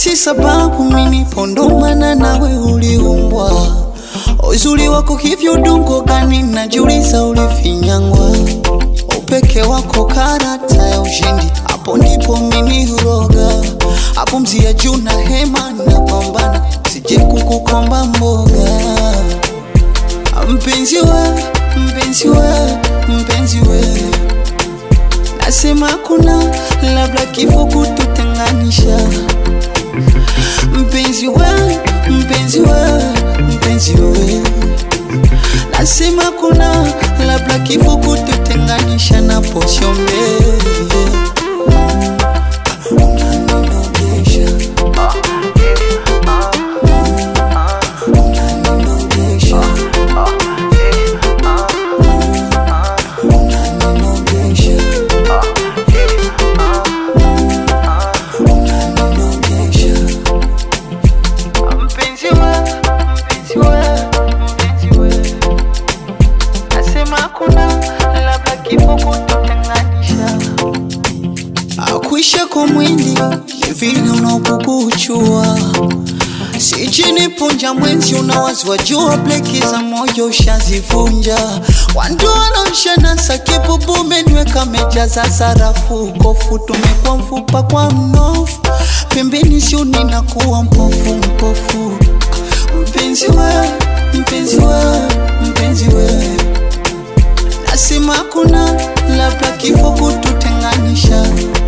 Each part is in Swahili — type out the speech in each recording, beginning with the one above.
si sababu mimi pondomana nawe uliumbwa uzuri wako hivyo udongo gani najuliza ulifinyangwa upeke wako karata ya ushindi hapo ndipo mimi huroga hapo mzia juu na hema napambana sije kukukomba mboga mpenzi we mpenzi we mpenzi we nasema kuna labda kifo kututenganisha mpenzi we mpenzi we mpenzi we nasema kuna labda kifo kututenganisha na posiombe unaninogesha unaninogesha unaninogesha unaninogesha mpenzi we mpenzi we mpenzi we nasema kuna labda kifo kututenganisha akuisha kwa mwili ni vile unapokuchua sijini punja mwenzi unawazwa jua bleki za moyo ushazivunja wanduananshanasa kibubu menyweka meja za sarafu kofu tumekuwa mfupa kwa mnofu pembeni siuni na kuwa mpofu mpofu mpenzi we mpenzi we mpenzi we nasema kuna labda kifo kututenganisha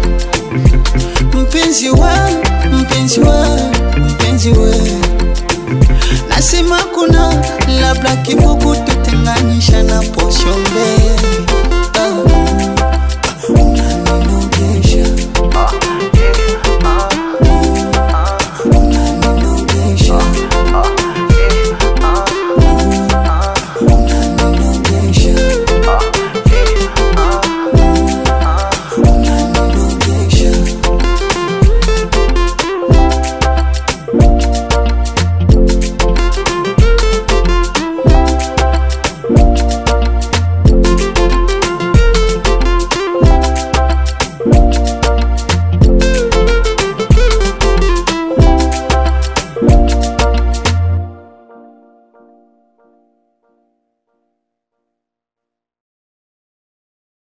mpenzi we mpenzi we mpenzi we nasema kuna labda kifo kututenganisha na poshombe ah.